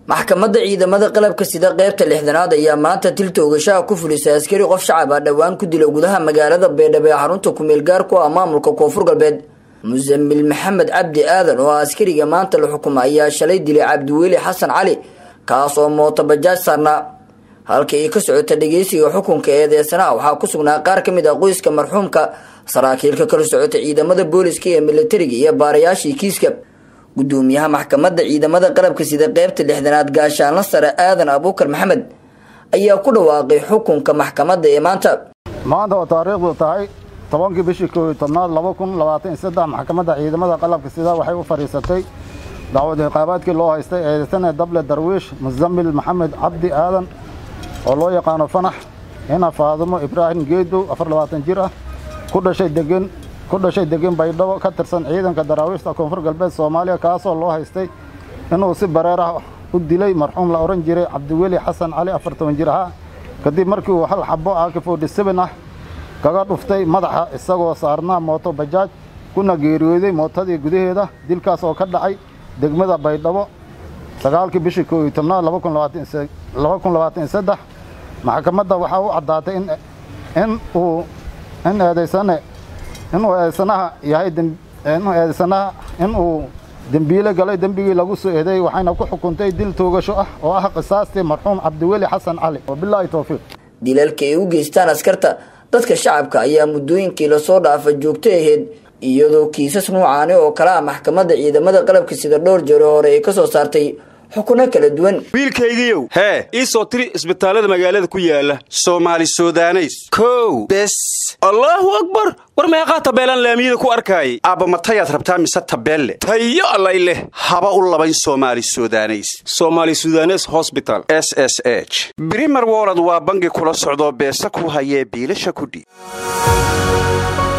maxkamadda ciidamada qalabka sida qeybta lixdanaad ayaa maanta til toogashaha ku fulisay askari qof shacab ah dhowaan ku dila gudaha magaalada baydhabo ee xarunta kumeel gaar ku ah maamulka koonfur galbeed musamil maxamed cabdi aadan oo askariga maanta la xukuma ayaa shalay dilay cabdiweli xasan cali kaas oo mooto bajaaj saarnaa halka ay ka socota dhegeysiga xukunka eedeysanaha waxaa ku sugnaa qaar ka mid ah qoyska marxuumka saraakiilka kala socota ciidamada booliska ee militariga iyo baarayaashii kiiska gudoomiyaha maxkamadda ciidamada qalabka sida qeybta lixdanaad gaashaanla sare aadan abuukar maxamed ayaa ku dhawaaqay xukunka maxkamadda ee maanta maanta oo taariikhdu tahay tobankii bishii koob iyo tobnaad laba kun labaatan iyo saddex maxkamadda ciidamada qalabka sida waxay u fadhiisatay dacwad ciqaabaadkii loo haystay eedeysane dable darwiish musamil maxamed cabdi aadan oo loo yaqaano fanax ina faadumo ibraahim geedow afar labaatan jir ah ku dhashay degan ku dhashay degan baydhabo ka tirsan ciidanka daraawiishta koonfur galbeed soomaaliya kaasoo loo haystay inuu si bareer ah u dilay marxuum la odhan jiray cabdiweli xasan cali afar toban jir ahaa kadib markii uu hal xabo ak forty seven ah kaga dhuftay madaxa isagoo saarnaa mooto bajaaj kuna geeriyooday mootadii gudaheeda dilkaas oo ka dhacay degmada baydhabo sagaalkii bishii koob iyo tobnaad laba kun labaatan iyo saddex maxkamadda waxaa u caddaatay in uu in eedaysane inuu eedaysanaha yahay inuu eedaysanaha inuu dembiile galay dembigii lagu soo eedeeyey waxayna ku xukuntay dil toogasho ah oo ah qisaastii marxuum cabdiweli xasan cali wabilaahi towfiiq dilalka ay u geystaan askarta dadka shacabka ayaa muddooyinkii lasoo dhaafa joogto ahayd iyadoo kiisas nuucaani oo kale ah maxkamadda ciidamada qalabka sida dhowr jeero hore ay ka soo saartay xukuno kala duwan wiilkaygiiow hee ii soo tiri isbitaallada magaalada ku yaala soomaali sudaneys kow bes allaahu akbar war meeqaa tabeelaan laamiyada ku arkaayay aabba matayaad rabtaa mise tabeelle tayo allay leh haba u labayn soomaali sudaneys somaali sudanes hosbital s s h brimer wolod waa bangi kula socdoo beesa ku hayee biilasha kudhiib